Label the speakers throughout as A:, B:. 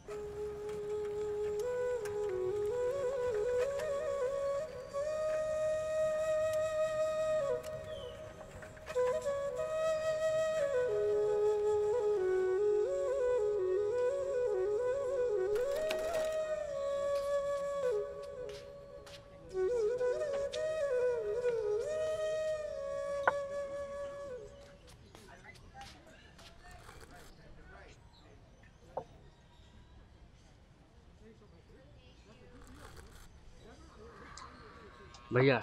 A: भैया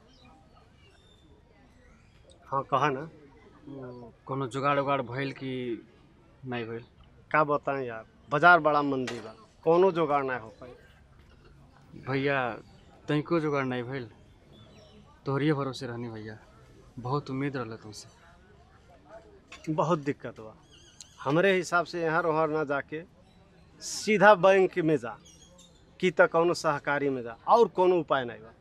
B: हाँ कहा ना
A: कोनो जुगाड़ उगाड़ भइल कि नहीं भइल
B: का बताएं यार बाजार बड़ा मंदी बा कोनो जुगाड़ ना हो पाई
A: भैया तनिको जुगाड़ नहीं भइल तोहरिए भरोसे रहनी भैया बहुत उम्मीद रहल तुमसे
B: बहुत दिक्कत बा हमरे हिसाब से यहाँ वहाँ ना जाके सीधा बैंक में जा कि त कौनो सहकारी में जा और कोनो उपाय नहीं बा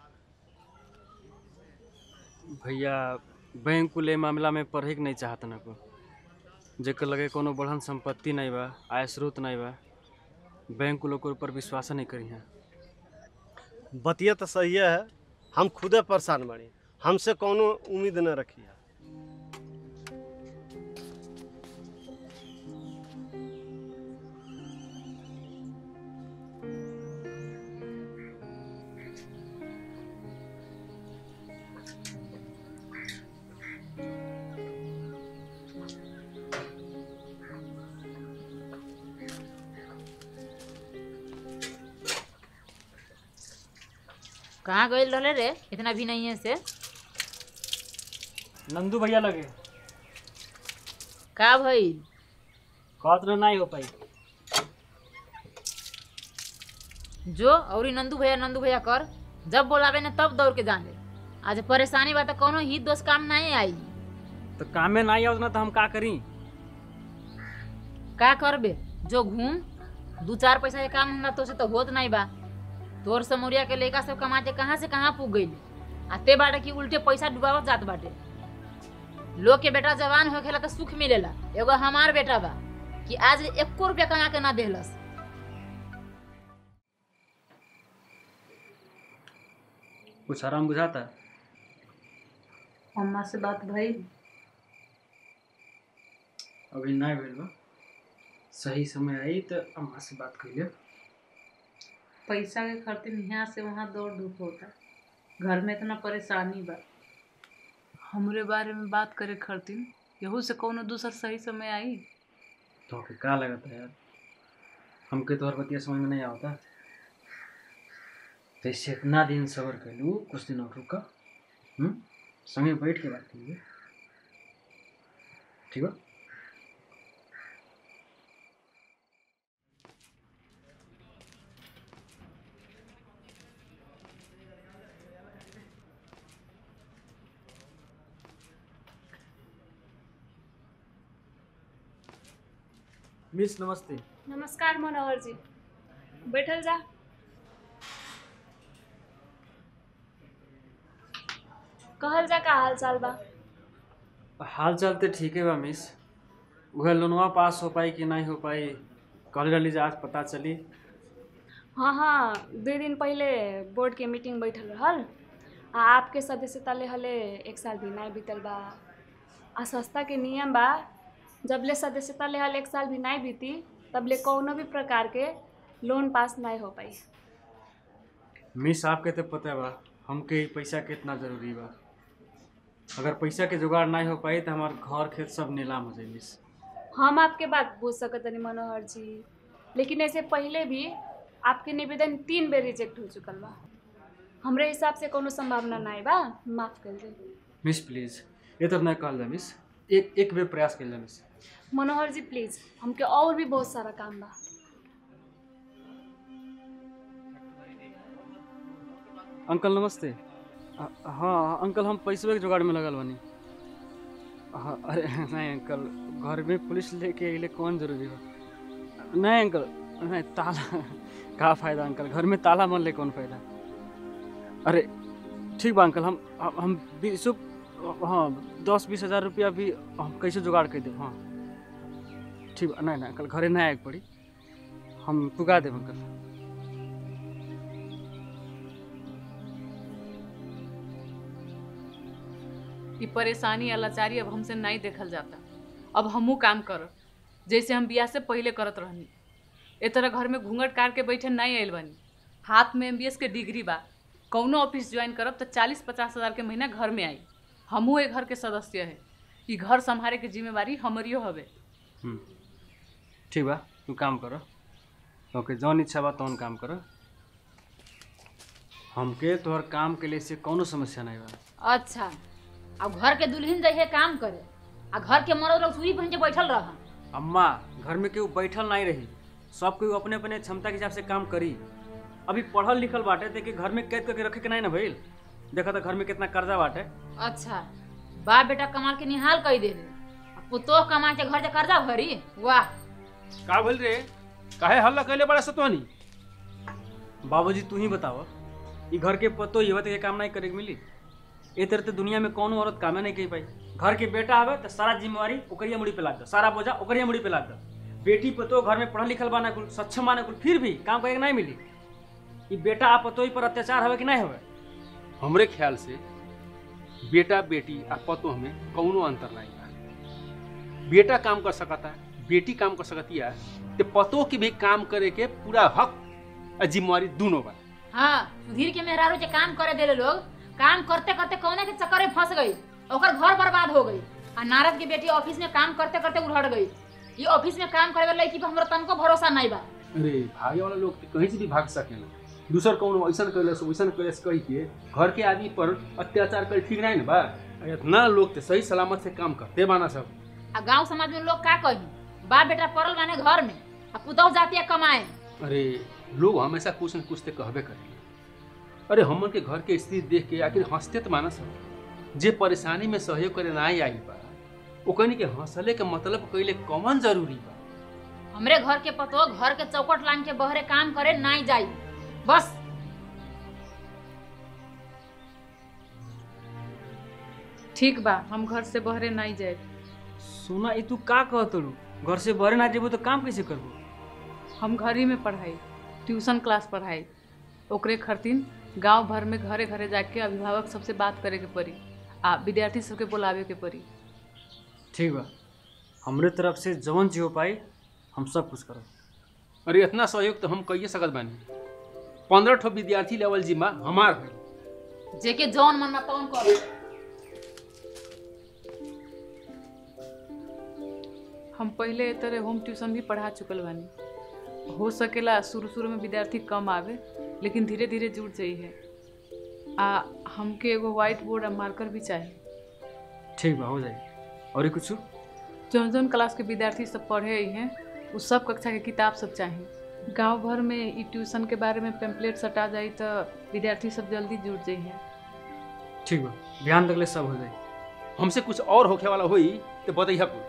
A: भैया बैंक कुल मामला में पढ़े के नहीं चाहत ना को जेकर लगे कोनो बढ़न संपत्ति नहीं बा आय स्रोत नहीं बा बैंक कुल ओकर ऊपर विश्वास नहीं करी हैं
B: बतिया तो सही है हम खुदे परेशान बड़ी हमसे कोनो उम्मीद न रखी है
C: कहाँ गए रहले रे इतना भी नहीं है से
A: नंदू भैया लगे
C: का भइल
A: कहत रहे नहीं हो पाई
C: जो और नंदू भैया नंदू भैया कर जब बोलावे ने तब दौड़ के जाने आज परेशानी बा तो कोनो ही दोस्त काम नहीं आई
A: तो कामे नहीं आवत ना तो हम का करी
C: का करबे जो घूम दू चार पैसा के काम हमरा तो से तो होत नहीं बा तोर समोरिया के लड़का सब कमा के कहाँ से कहाँ पुग गई आते बाटे कि उल्टे पैसा डुबावत जात बाटे लोग के बेटा जवान हो खेला तो सुख मिलेला एगो हमार बेटा बा कि आज एको रुपया कमा के ना देहलस
A: कुछ आराम बुझाता
D: अम्मा से बात भई
A: अभी नहीं भइल बा सही समय आई तो अम्मा से बात कर लियो
D: पैसा के खातिर यहाँ से वहाँ दौड़ धूप होता घर में इतना परेशानी बा हमरे बारे में बात करे खातिर यहू से कोनो दूसर सही समय आई
A: तो के का लगता है यार हमके तोहर बतिया समझ में नहीं आवता तो इससे इतना दिन सबर कर लू कुछ दिन और रुका हम्म संगे बैठ के बात करिए ठीक बा मिस नमस्ते
E: नमस्कार मनोहर जी बैठल जा कहल जा का हाल चाल बा
A: हाल चाल तो ठीक है बा मिस वह लोनवा पास हो पाई कि नहीं हो पाई कल रही आज पता चली
E: हाँ हाँ दू दिन पहले बोर्ड के मीटिंग बैठल रहल आ आपके सदस्यता ले हले एक साल भी नहीं बीतल बा आ संस्था के नियम बा जब ले सदस्यता ले हल एक साल भी नहीं बीती तब ले कौनो भी प्रकार के लोन पास नहीं हो पाई
A: मिस आपके तो पता बा हमके ई पैसा कितना जरूरी बा अगर पैसा के जुगाड़ नहीं हो पाई तो हमार घर खेत सब नीलाम हो जाए मिस
E: हम आपके बात पूछ सकत नहीं मनोहर जी लेकिन ऐसे पहले भी आपके निवेदन तीन बेर रिजेक्ट हो चुकल बा हमरे हिसाब से कोनो संभावना नहीं बा माफ कर दे
A: मिस प्लीज ये तो नहीं कहल जा मिस एक एक बेर प्रयास कर जा मिस
E: मनोहर जी प्लीज हमके और भी बहुत सारा काम बा
A: अंकल नमस्ते अ- हाँ अंकल हम पैसे के जुगाड़ में लगल बानी हाँ अरे नहीं अंकल घर में पुलिस लेके अइले कौन जरूरी हो नहीं अंकल नहीं ताला का फायदा अंकल घर में ताला मन ले कौन फायदा अरे ठीक बा अंकल हम हम- हम बीस हाँ दस बीस हजार रुपया भी हम कैसे जुगाड़ कर देब हाँ ठीक बा नहीं नहीं अंकल घरे नहीं आए के पड़ी हम पुगा देब अंकल
D: ई परेशानी या लाचारी अब हमसे नहीं देखल जाता अब हमहू काम करब जैसे हम बियाह से पहले करत रहनी ए तरह घर में घूंघट कार के बैठे नहीं आयल बनी हाथ में एम के डिग्री बा कौनो ऑफिस ज्वाइन करब तो चालीस पचास हज़ार के महीना घर में आई हमहू ए घर के सदस्य है ई घर संभाले के जिम्मेवारी हमरियो हवे
A: हम्म, ठीक बा तू काम कर ओके जौन इच्छा बा तौन काम कर हमके तोहर काम के लिए से कौनो समस्या नहीं बा
C: अच्छा अब घर के दुल्हन जइहे काम करे आ घर के मरद लोग सूरी पहन के बैठल रह
A: अम्मा घर में केहू बैठल नहीं रही सब केहू अपने अपने क्षमता के हिसाब से काम करी अभी पढ़ल लिखल बाटे ते कि घर में कैद करके रखे के नहीं ना भइल देखा था घर में कितना कर्जा बाटे
C: अच्छा बाप बेटा कमाल के निहाल कही दे पुतोह कमा के घर से कर्जा भरी वाह
F: का भइल रे काहे हल्ला कैले बड़ा सतवानी
A: बाबूजी तू ही बताव ई घर के पतो ये के काम नहीं करे के मिली ए तरह तो दुनिया में कौनो औरत कामे नहीं कर पाई घर के बेटा आवे तो सारा जिम्मेवारी ओकरिया मुड़ी पे लाद दो सारा बोझा ओकरिया मुड़ी पे लाद दो बेटी पतो घर में पढ़ल लिखल बाना कुल सक्षम बाना कुल फिर भी काम करे के नहीं मिली ई बेटा आ पतोही पर अत्याचार हवे कि नहीं हवे
F: हमरे ख्याल से बेटा बेटी आ पतो में कौनो अंतर नहीं बा बेटा काम कर सकता है बेटी काम कर सकती है तो पतो की भी काम करे के पूरा हक आ जिम्मेवारी दोनों बा
C: हाँ सुधीर के मेहरारू जे काम करे देले लोग काम करते करते कौने के चक्कर में फंस गई ओकर घर बर्बाद हो गई आ नारद की बेटी ऑफिस में काम करते करते उलट गई ये ऑफिस में काम करे वाला लड़की पर हमरा तनको भरोसा नहीं बा
F: अरे भागे वाला लोग तो कहीं से भी भाग सकेला दूसर कौनो ऐसा कैलस वैसा कैलस कही के घर के आदमी पर अत्याचार कर ठीक नहीं ना बा आ इतना लोग तो सही सलामत से काम करते बाना सब
C: आ गांव समाज में लोग का कही बाप बेटा पड़ल बाने घर में आ पुतौह जाती है कमाए
F: अरे लोग हमेशा कुछ न कुछ तो कहबे करेंगे अरे हमन के घर के स्थिति देख के आखिर हंसते तो मानस हो जे परेशानी में सहयोग करे ना आई बा ओकनी के हंसले के मतलब कइले कौन जरूरी बा
C: हमरे घर के पतो घर के चौकट लांग के बहरे काम करे नहीं जाई बस
D: ठीक बा हम घर से बहरे नहीं जाए
A: सुना ई तू का कहत रू घर से बहरे ना जेबू तो काम कैसे करबू
D: हम घर ही में पढ़ाई ट्यूशन क्लास पढ़ाई ओकरे खरतीन गांव भर में घरे घरे जाके अभिभावक सबसे बात करे के पड़ी आ विद्यार्थी सबके बुलावे के पड़ी
A: ठीक बा हमरे तरफ से जवन चीज हो पाई हम सब कुछ करब
F: अरे इतना सहयोग तो हम कहिए सकत बानी पंद्रह ठो विद्यार्थी लेवल जिम्मा हमार है
C: जेके जौन मन में तौन करो
D: हम पहले ए तरह होम ट्यूशन भी पढ़ा चुकल बानी हो सकेला शुरू शुरू में विद्यार्थी कम आवे लेकिन धीरे धीरे जुड़ जाइए आ हमके एगो व्हाइट बोर्ड आ मार्कर भी चाहिए
A: ठीक बा हो जाई और कुछ
D: जौन जौन क्लास के विद्यार्थी सब पढ़े ही हैं उ सब कक्षा के किताब सब चाहिए गांव भर में ई ट्यूशन के बारे में पेम्पलेट सटा जाई तो विद्यार्थी सब जल्दी जुड़ जाइए
A: ठीक बा ध्यान रखले सब हो जाई
F: हमसे कुछ और होखे वाला होई तो बताइए कुल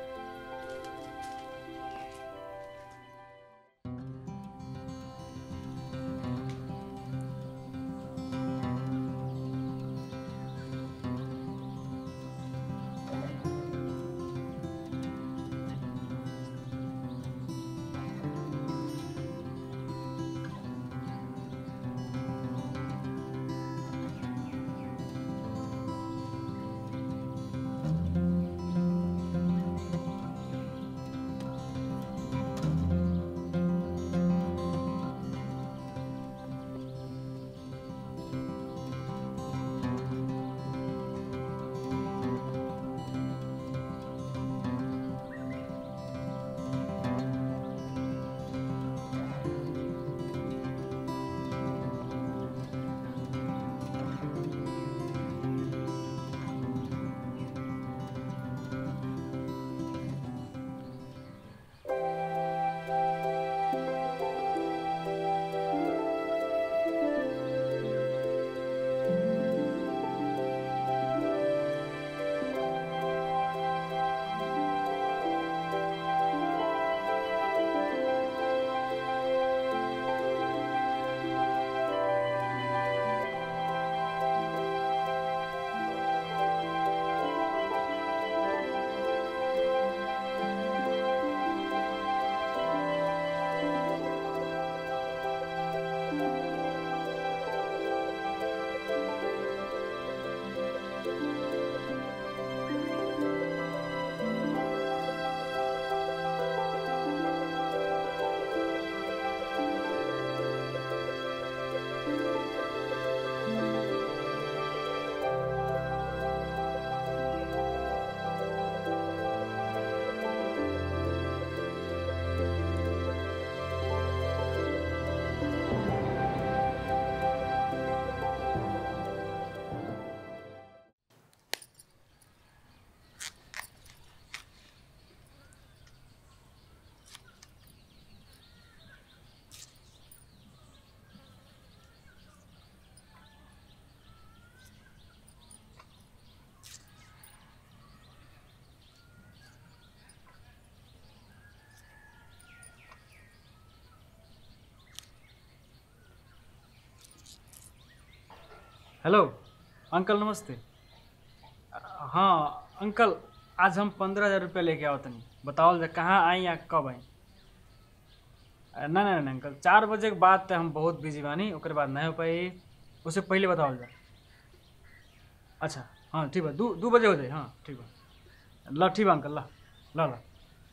A: हेलो अंकल नमस्ते हाँ अंकल आज हम पंद्रह हज़ार रुपया लेके आओ तनी बताओ जा कहाँ आई या कब आई ना ना ना अंकल चार बजे के बाद तो हम बहुत बिजी बानी ओकर बाद नहीं हो पाई उससे पहले बताओ जा अच्छा हाँ ठीक बा दू दू बजे हो जाए हाँ ठीक बा ल ठीक बा अंकल ल ल ल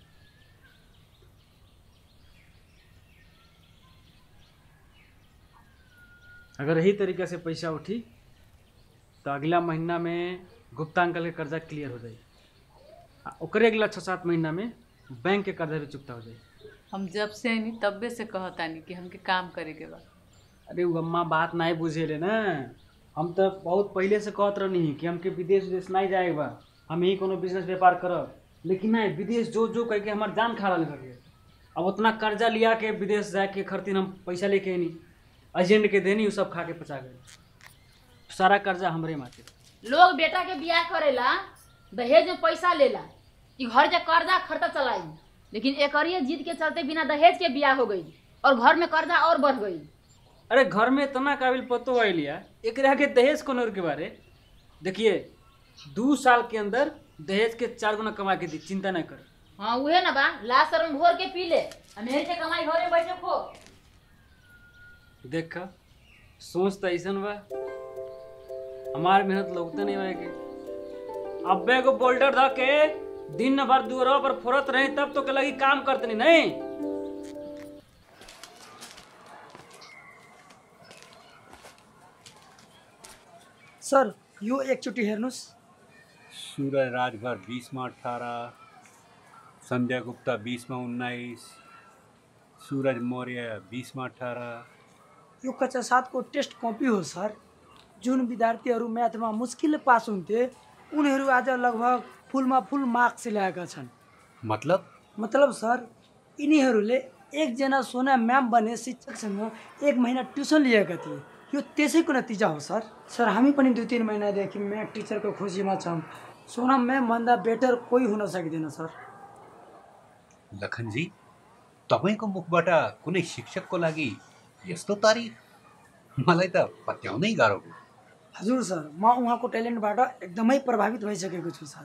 A: अगर यही तरीके से पैसा उठी तो अगला महीना में गुप्ता अंकल के कर्जा क्लियर हो जाई आ ओकरे अगला छः सात महीना में बैंक के कर्जा भी चुकता हो जाई
D: हम जब से आनी तब्बे से कहतानी कि हमके काम करे के बा
A: अरे उ अम्मा बात नहीं बुझेले ना हम तो बहुत पहले से कहत रहनी कि हमके विदेश विदेश नहीं जाए बा हम यही कोनो बिजनेस व्यापार करब लेकिन नहीं विदेश जो जो कह के हमार जान खा रहा करके अब उतना कर्जा लिया के विदेश जाके खरतीन हम पैसा लेके नहीं एजेंट के देनी उ सब खा के पचा गए सारा कर्जा हमरे माथे
C: लोग बेटा के बियाह करेला दहेज में पैसा लेला कि घर के कर्जा खर्चा चलाई लेकिन एकरिए जीत के चलते बिना दहेज के बियाह हो गई और घर में कर्जा और बढ़ गई
A: अरे घर में इतना काबिल पतो आई लिया एक के दहेज कोनो के बारे देखिए दू साल के अंदर दहेज के चार गुना कमा के दी चिंता न कर
C: हाँ उहे ना बा लाश शर्म घोर के पी ले आ मेरे से कमाई घरे बैठे खो
A: देख सोच तो ऐसा बा हमार मेहनत लगते नहीं होए के अब्बे को बोल्डर ध के दिन भर दूरा पर फोरत रही तब तो के लगी काम करतनी नहीं
G: सर यो एकचोटि हेर्नुहोस्
H: सूरज राजभर बिसमा अठारह संजय गुप्ता बिसमा उन्नाइस सूरज मौर्य बिसमा अठारह
G: यो कक्षा सातको टेस्ट कपी हो सर जुन विद्यार्थीहरू म्याथमा मुस्किलले पास हुन्थे उनीहरू आज लगभग फुलमा फुल मार्क्स ल्याएका छन्
H: मतलब
G: मतलब सर यिनीहरूले एकजना सोना म्याम बने शिक्षकसँग एक महिना ट्युसन लिएका थिए यो त्यसैको नतिजा हो सर सर हामी पनि दुई तिन महिनादेखि म्याथ टिचरको खोजीमा छौँ सोना म्यामभन्दा बेटर कोही हुन सक्दैन सर
H: लखनजी तपाईँको मुखबाट कुनै शिक्षकको लागि यस्तो तारिफ मलाई त पत्याउनै गाह्रो भयो
G: हजुर सर म उहाँको ट्यालेन्टबाट एकदमै प्रभावित भइसकेको छु सर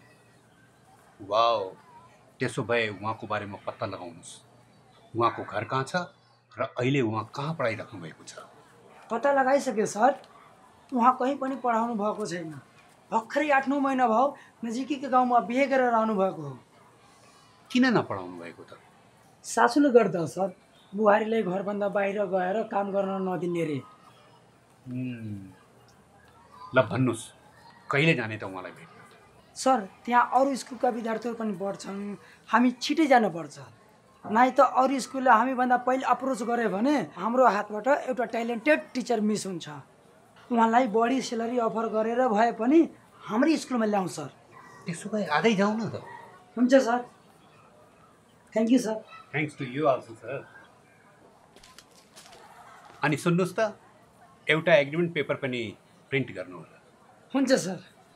H: वाओ त्यसो भए उहाँको बारेमा पत्ता लगाउनुहोस् उहाँको घर कहाँ छ र अहिले उहाँ कहाँ पढाइराख्नु भएको छ
G: पत्ता लगाइसके सर उहाँ कहीँ पनि पढाउनु भएको छैन भर्खरै आठ नौ महिना भयो नजिकैको गाउँमा बिहे गरेर आउनुभएको हो
H: किन नपढाउनु भएको त
G: सासूले गर्दा सर बुहारीले घरभन्दा बाहिर गएर काम गर्न नदिने रे
H: हुम्, ल भन्नुहोस् कहिले जाने त उहाँलाई भेट्न
G: सर त्यहाँ अरू स्कुलका विद्यार्थीहरू पनि पढ्छन् हामी छिटै जानुपर्छ नाइ त अरू स्कुलले हामीभन्दा पहिले अप्रोच गऱ्यो भने हाम्रो हातबाट एउटा ट्यालेन्टेड टिचर मिस हुन्छ उहाँलाई बढी सेलरी अफर गरेर भए पनि हाम्रै स्कुलमा ल्याउँ सर
H: त्यसो भए आजै जाउँ न त
G: हुन्छ sir thank you sir
H: thanks to you also sir अनि सुन्नुहोस् त एउटा एग्रिमेन्ट पेपर पनि प्रिन्ट गर्नु होला
G: हुन्छ सर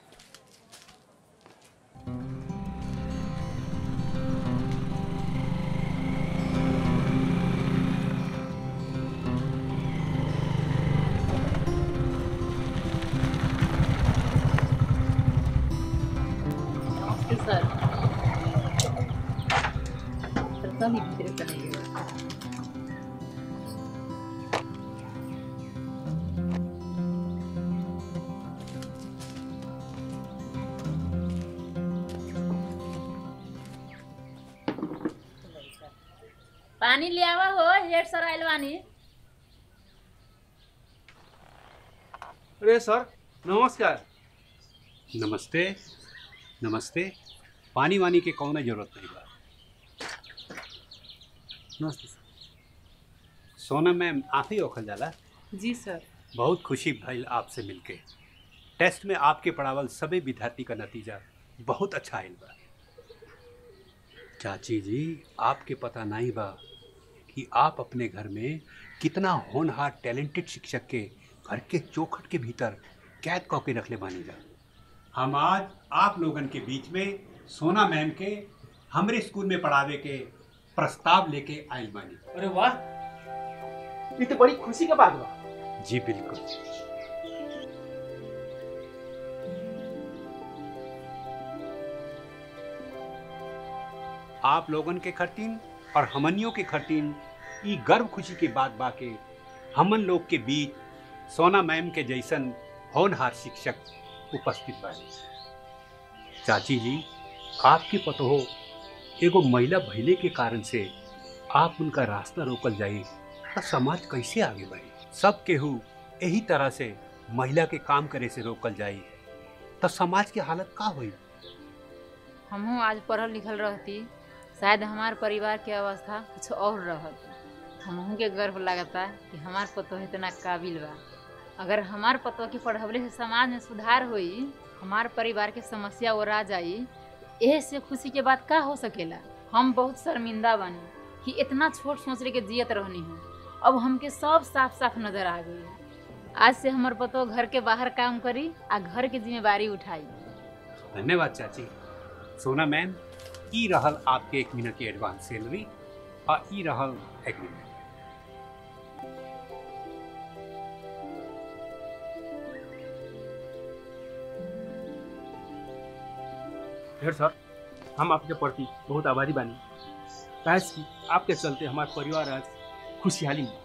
D: नमस्ते सर पता नहीं कितने करेंगे
C: पानी ले आवा हो हेड सर आइल बानी
F: अरे सर नमस्कार
H: नमस्ते नमस्ते पानी वानी के कौन जरूरत नहीं बा
A: नमस्ते सर
H: सोना मैम आप ही ओखल जाला
D: जी सर
H: बहुत खुशी भइल आपसे मिलके टेस्ट में आपके पढ़ावल सभी विद्यार्थी का नतीजा बहुत अच्छा आयल बा चाची जी आपके पता नहीं बा कि आप अपने घर में कितना होनहार टैलेंटेड शिक्षक के घर के चौखट के भीतर कैद कौ के रखले बानी जा हम आज आप लोगन के बीच में सोना मैम के हमरे स्कूल में पढ़ावे के प्रस्ताव लेके आयल बानी
F: अरे वाह ये तो बड़ी खुशी का बात बा
H: जी बिल्कुल आप लोगन के खर्तीन और हमनियों के खर्तीन ई गर्व खुशी के बात बाके हमन लोग के बीच सोना मैम के जैसन होनहार शिक्षक उपस्थित बानी चाची जी आपके पतो हो एगो महिला भइले के कारण से आप उनका रास्ता रोकल जाई तो समाज कैसे आगे बढ़े सब केहू यही तरह से महिला के काम करे से रोकल जाई तो समाज के हालत का हुई
C: हमहू आज पढ़ल लिखल रहती शायद हमार परिवार के अवस्था कुछ और रहत हमहू के गर्व लगता कि हमार पतो इतना काबिल बा अगर हमार पतो के पढ़वले से समाज में सुधार होई हमार परिवार के समस्या ओरा जाई एह से खुशी के बात का हो सकेला हम बहुत शर्मिंदा बानी कि इतना छोट सोच के जियत रहनी हूँ अब हमके सब साफ साफ नजर आ गई आज से हमर पतो घर के बाहर काम करी आ घर के जिम्मेवारी उठाई
H: धन्यवाद चाची सोना मैम ई रहल आपके एक महीना की एडवांस सैलरी और ई रहल एग्रीमेंट
F: फिर सर हम आपके प्रति बहुत आभारी बानी काश कि आपके चलते हमारे परिवार आज खुशहाली में